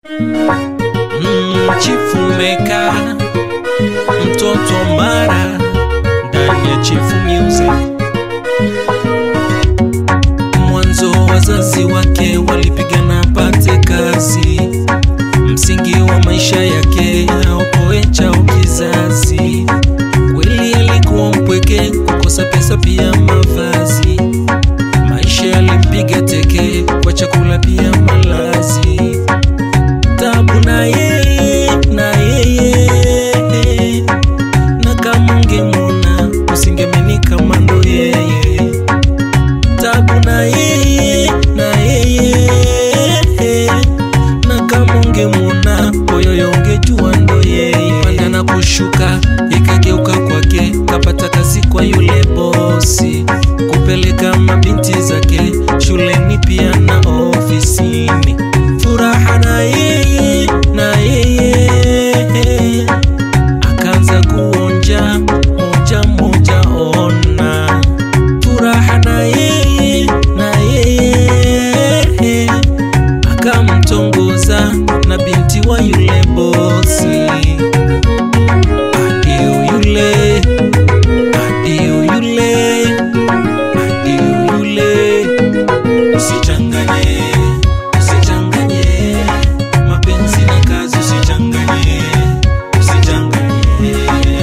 Mm, Chifu Meka, mtoto Mara ndani ya Chifu Music. Mwanzo wazazi wake walipigana apate kazi, msingi wa maisha yake aokoe chao kizazi. Kweli alikuwa mpweke, kukosa pesa pia mavazi, maisha yalimpiga teke, kwa chakula pia malazi tabu na yeye na yeye na kama ungemwona usingemeni kama ndo yeye tabu na yeye na yeye na kama ungemwona oyoyo ungejua ndo yeye panda na kushuka ikageuka kwake kapata kazi kwa yule bosi kupeleka mabinti zake shuleni pia na ofisini furaha na yeye na yeye akaanza kuonja moja moja ona furaha na yeye na yeye akamtongoza na binti wa yule bosi adio yule adio yule adio yule usichanganye usichanganye mapenzi na kazi usichanganye usichanganye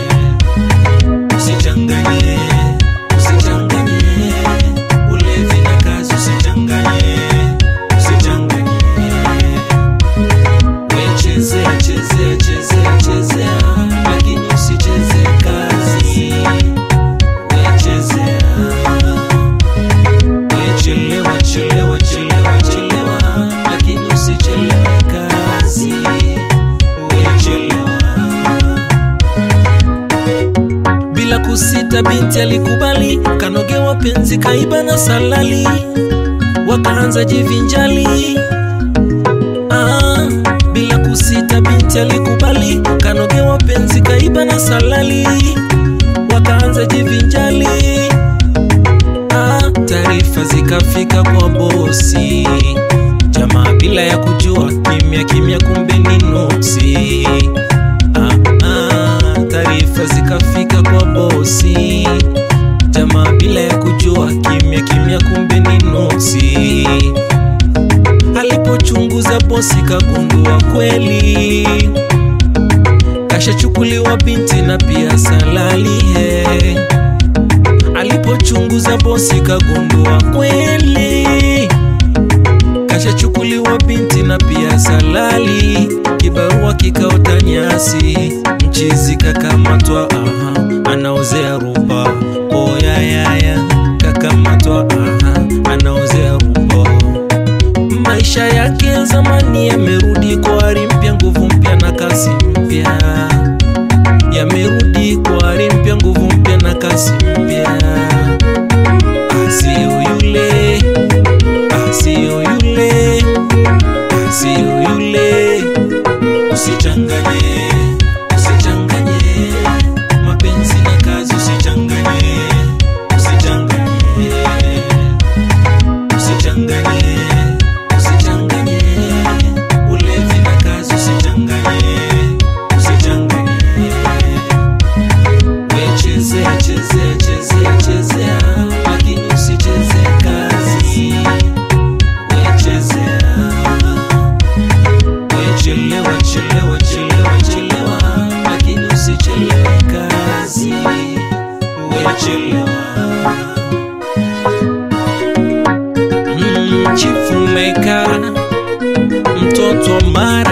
usichanganye usichanganye ulevi na kazi usichanganye usichanganye wechezea chezea chezea chezea lakini usicheze kazi wechezea wechelewa chelewa chelewa chelewa lakini usichelewe kazi wechelewa bila kusita binti alikubali kanogewa penzi kaiba na salali wakaanza jivinjali ah, bila kusita binti alikubali kanogewa penzi kaiba na salali wakaanza jivinjali ah, taarifa zikafika kwa bosi jamaa bila ya kujua kimya kimya kumbe ni nuksi ah, ah, taarifa zikafika kwa bosi jamaa bila ya kujua kimya kimya kumbe ni nuksi alipochunguza bosi kagundua kweli kashachukuliwa binti na pia salali he alipochunguza bosi kagundua kweli kashachukuliwa binti na pia salali kibarua kikaota nyasi mchizi kakamatwa aha anaozea ruba oyayaya kakamatwa aha anaozea ruba maisha yake zamani yamerudi kwa ari mpya nguvu mpya na kasi mpya yamerudi kwa ari mpya nguvu mpya na kasi mpya asio yule asio yule asio yule usichanganye usichanganye mapenzi na kazi usichanganye usichanganye usichanganye usichanganye ulevi na kazi usichanganye usichanganye wechezea chezea chezea chezea lakini usicheze kazi wechezea wechelewa chelewa chelewa chelewa lakini usichelewe kazi wechelewa Mm, Chifu Meka, mtoto Mara